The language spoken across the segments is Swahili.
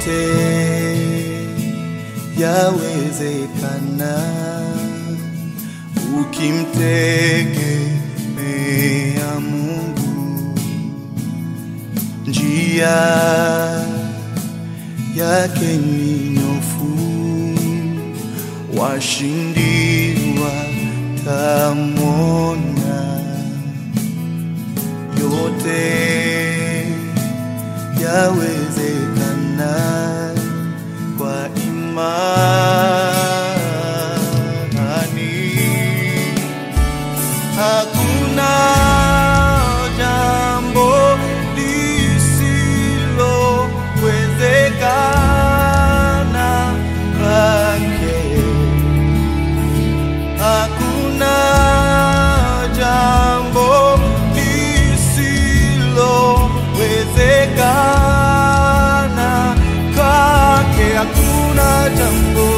yote yawezekana ukimtegemea Mungu. Njia yake ni nyofu, washindi watamwona. Yote yawezekana kwa imani. Hakuna jambo lisilowezekana kwake. Hakuna jambo lisilowezekana kwake. Hakuna jambo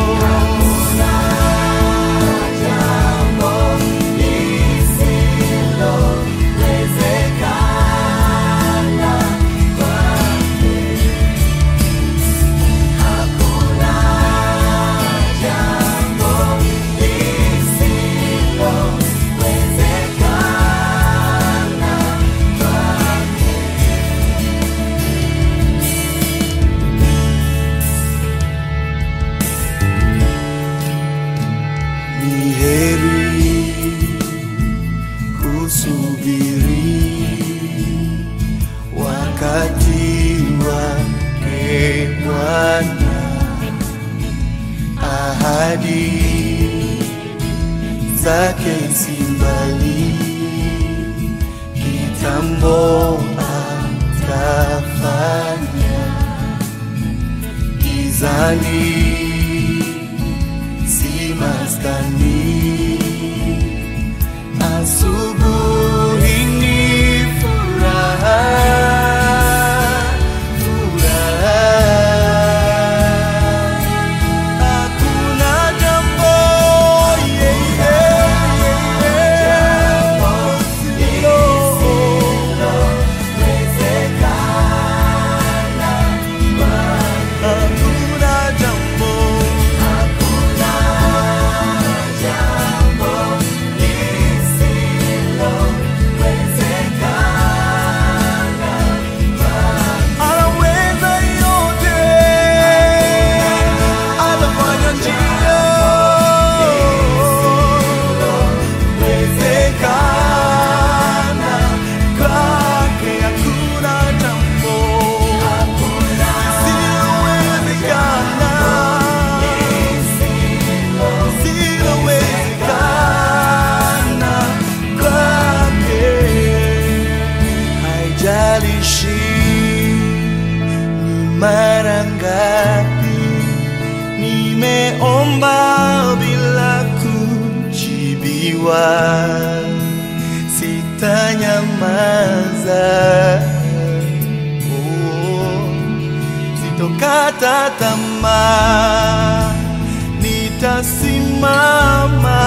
ni heri kusubiri wakati wake Bwana, ahadi zake si mbali, kitambo atafanya gizani si maskani. Asubuhi ni furaha, furaha. Hakuna jambo, yeah, yeah, yeah, yeah, Hakuna jambo anaweza yote, anafanya njia wezekana kwake, hakuna jambo lisilowezekana, lisilowezekana kwake haijalishi ni mara ngapi nimeomba bila kujibiwa, sitanyamaza, oh, sitokata tamaa, nitasimama